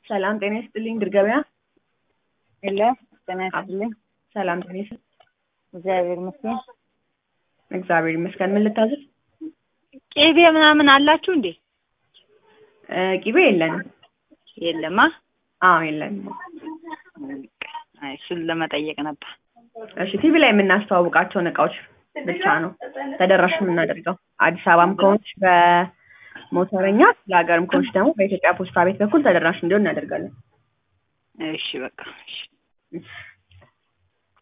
ሰላም ጤና ይስጥልኝ ድር ገበያ። የለ ጤና ይስጥልኝ። ሰላም ጤና ይስጥ እግዚአብሔር ይመስገን። እግዚአብሔር ይመስገን። ምን ልታዘዝ? ቅቤ ምናምን አላችሁ እንዴ? እ ቂቤ የለንም። የለማ። አዎ የለንም። አይ እሱን ለመጠየቅ ነበር። እሺ ቲቪ ላይ የምናስተዋውቃቸውን እቃዎች ብቻ ነው ተደራሽ የምናደርገው። አዲስ አበባም ከሆንሽ በሞተረኛ ለሀገርም ከሆንሽ ደግሞ በኢትዮጵያ ፖስታ ቤት በኩል ተደራሽ እንዲሆን እናደርጋለን። እሺ በቃ እሺ። እሺ